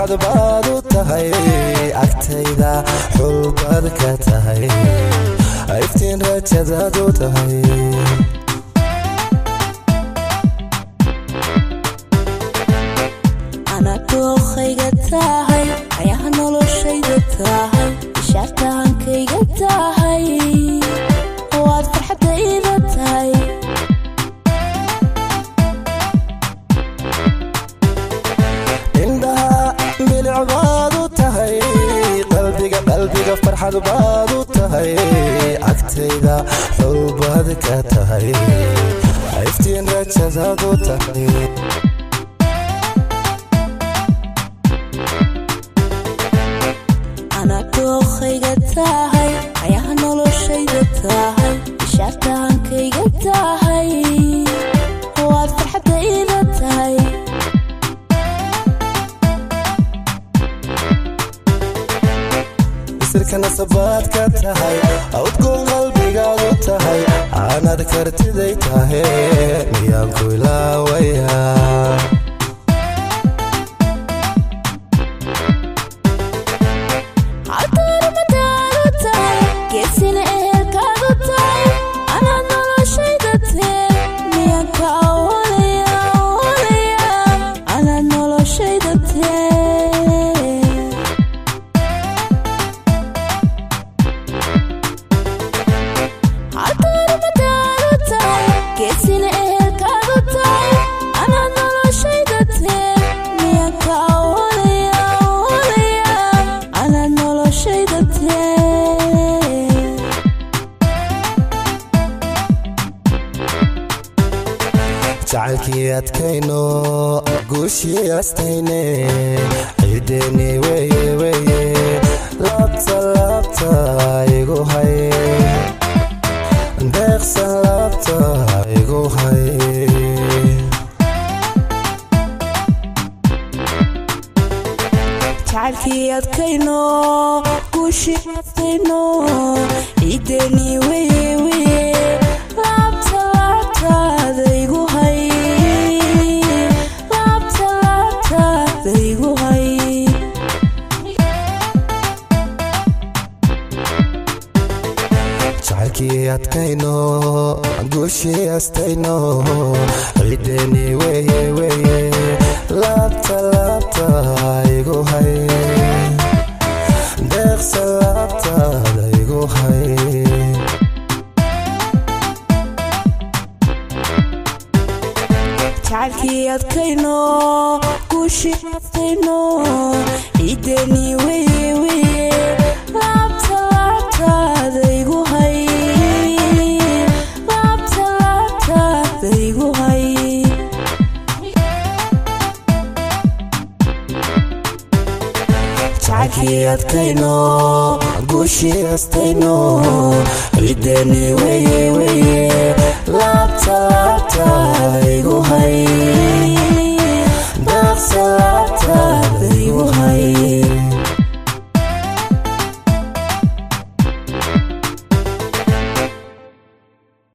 farxad baad u tahay agtayda xulbaad ka tahay iftiin rajadaad u tahay ana dookhayga tahay ayaha noloshayda tahay ishaartahankayga tahay waad farxadda iida tahay indhaha bilic baad u tahay qalbiga qalbiga farxad baad u tahay agtayda xulbaad ka tahay iftiin rajadaad u tahay ana dookhayga tahay ayaha noloshayda tahay ishaartahankayga tahay waad farxadda iida tahay isirka nasabaad ka tahay awdgoon qalbigaad u tahay aanad kartiday tahe miyaan ku ilaawaya halkaarumadaadu tahay geesina ehelkaadu tahay anaad noloshayda tee miyaan ka awalaya awalaya anaad noloshayda tee halkaarumadaadu tahay geesina ehelkaadu tahay anaad noloshayda tee miyaan ka awalaya awalaya anaad noloshayda tee jacaylkii adkayno guushii astayne ciideeni weye weye laabta laabta igu hay deeqsan laabta igu hay jacaylkii adkayno guushii adkayno ciideeni weye weye laabta laabtaada igu hay laabta laabtaada igu hay jacaylkii adkayno guushii astayno ciideeni weye weye laabta laabta igu hay deeqsan laabtaada igu hay jacaylkii adkayno guushii adkayno ciideeni weye weye laabta laabtaada igu hay laabta laabtaada igu hay jacaylkii adkayno guushii astayno ciideeni weye weye laabta laabta igu hay